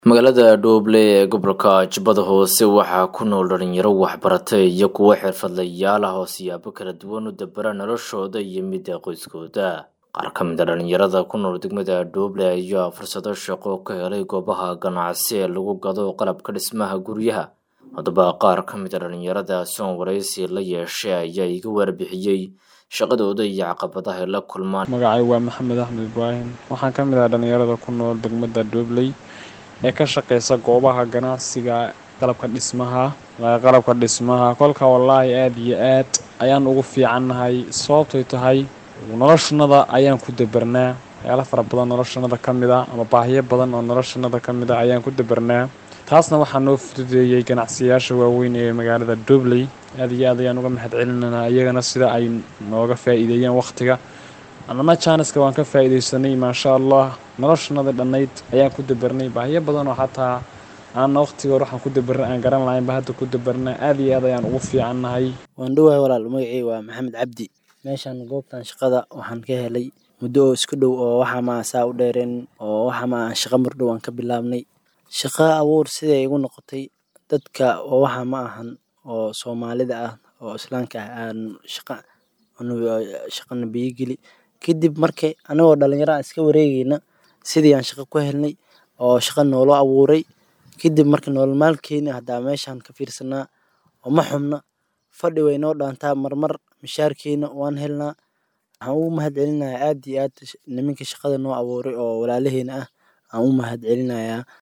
magaalada dhooble ee gobolka jubbada hoose waxaa ku nool dhalinyaro waxbaratay iyo kuwo xirfadlayaal ah oo siyaabo kala duwan u dabara noloshooda iyo midda qoyskooda qaar ka mid a dhalinyarada ku nool degmada dhooble ayaa fursado shaqo ka helay goobaha ganacsi ee lagu gado qalabka dhismaha guryaha haddaba qaar ka mid a dhalinyarada soon waraysi la yeeshay ayaa iga warbixiyey shaqadooda iyo caqabadaha ay la kulmaan magacay waa maxamed axmed ibraahim waxaan ka mid ah dhalinyarada ku nool degmada dhoobley ee ka shaqeysa goobaha ganacsiga qalabka dhismaha qalabka dhismaha kolka wallaahi aada iyo aad ayaan ugu fiicannahay sababtay tahay noloshanada ayaan ku dabarnaa waxyaala fara badan noloshanada ka mid a ama baahiyo badan oo noloshanada ka mid a ayaan ku dabarnaa taasna waxaa noo fududeeyey ganacsiyaasha waaweyn ee magaalada dobley aada iyo aad ayaan uga mahad celinanaa iyagana sida ay nooga faa-iideeyeen wakhtiga annana jaaniska waan ka faa-iideysanay maasha allah noloshanada dhannayd ayaan ku dabarnay baahiyo badan oo xataa aanna wakhtiga hor waxaan ku dabarnay aan garan lahaynba hadda ku dabarnaa aada iyo aad ayaan ugu fiicannahay waan dhowahay walaal magacii waa maxamed cabdi meeshan goobtan shaqada waxaan ka helay muddo oo isku dhow oo waxa maa saa u dheereen oo waxa maa shaqo mardhow aan ka bilaabnay shaqo abuur siday igu noqotay dadka oo waxa ma ahan oo soomaalida ah oo islaamka ah aan shaqa shaqana biyogeli kadib markay anigoo dhalinyaro aan iska wareegeyna sidii aan shaqo ku helnay oo shaqa noolo abuuray kadib marka nolol maalkeena haddaa meeshaan ka fiirsanaa oo ma xubna fadhi way noo dhaantaa marmar mishaarkeena waan helnaa waxaan ugu mahad celinayaa aada iyo aad niminka shaqada noo abuuray oo walaalaheena ah aan u mahad celinayaa